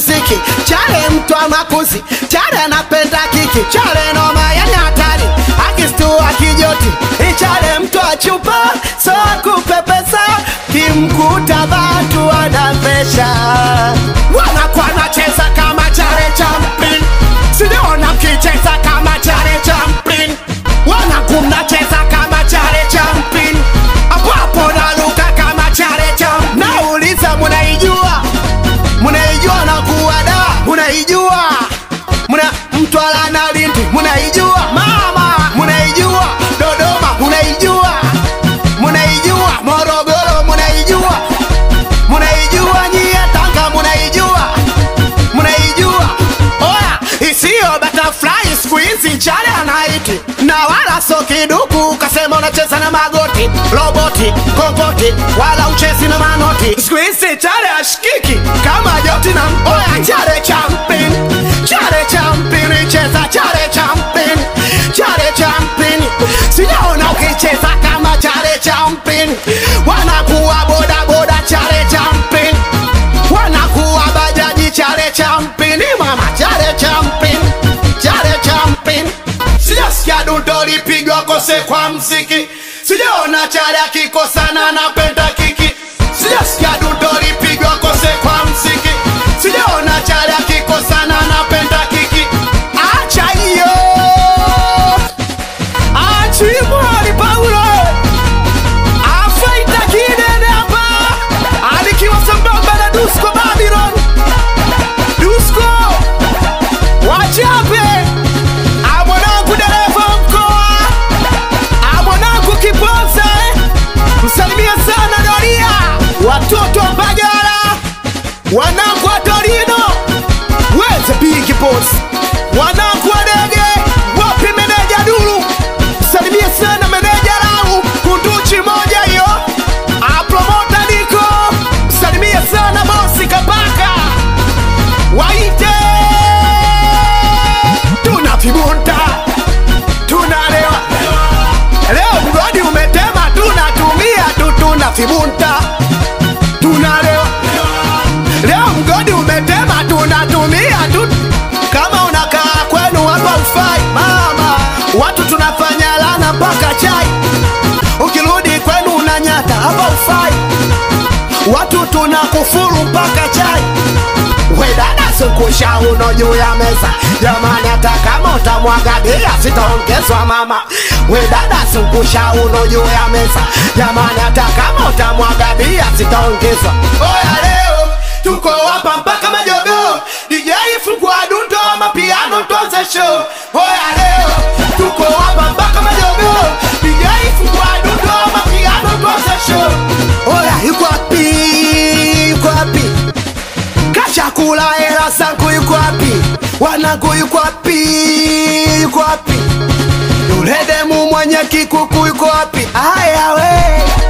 mziki chale mtu wa makuzi chale anapenda kiki chale noma yani hatari akistua kijoti ichale mtu wa chupa so akupepesa kimkuta batu wanapesha wanakuwa nacheza kama chale champlin sijaona mkicheza kama chale champlin wanakumnacheza kama chale champlin hapo hapo naruka kama chale champlin nauliza munaijua munaijua na kuwada munaijua muna mtwala na lindi munaijua mama munaijua dodoma munaijua munaijua morogoro munaijua munaijua nyie tanga munaijua munaijua oya isiyo butterfly siku hizi chale anaiti na wala so kiduku ukasema unacheza na magoti roboti kokoti wala uchezi na manoti siku hizi chale ashikiki kama joti na oya chale champin chale champin cheza chale champin chale champin sijaona ukicheza kama chale champin wanakuwa bodaboda chale champin wanakuwa bajaji chale champini mama chale champin chale champin sijasikia dundo lipigwa kose kwa mziki sijaona chale akikosana napenda kiki sijasikia dundo lipigwa kose kwa mziki sijaona chale akikosana napenda kiki acha hiyo achimwali paulo afaita kidene hapa alikiwa sambamba na dusko babylon dusko wachape amwanangu dereva mkoa amwanangu kiponza msalimia sana doria watoto wa mbagala wanangu wa torino weze big boss wanangu wa dege wapi meneja dulu msalimia sana meneja lau kunduchi moja hiyo apromota niko msalimia sana bosi kabaka waite tuna vibunta tunalewa leo mgodi umetema tunatumia tu tuna vibunta tunalewa leo mgodi umetema tunatumia tu kama unakaa kwenu hapa ufai mama watu tunafanya lana mpaka chai ukirudi kwenu unanyata hapa ufai watu tunakufuru mpaka chai wedada sikusha uno juu ya meza jamani hata kama utamwaga bia sitaongezwa mama wedada sikusha uno juu ya meza jamani hata kama utamwaga bia sitaongezwa oya leo tuko hapa mpaka majogo DJ fungua dundo mapiano tuanze show oya leo tuko hapa mpaka majogo DJ fungua dundo mapiano tuanze show oya yuko wapi yuko wapi kashakula hela zangu yuko wapi wanangu yuko wapi yuko wapi yule demu mwenye kikuku yuko wapi aya we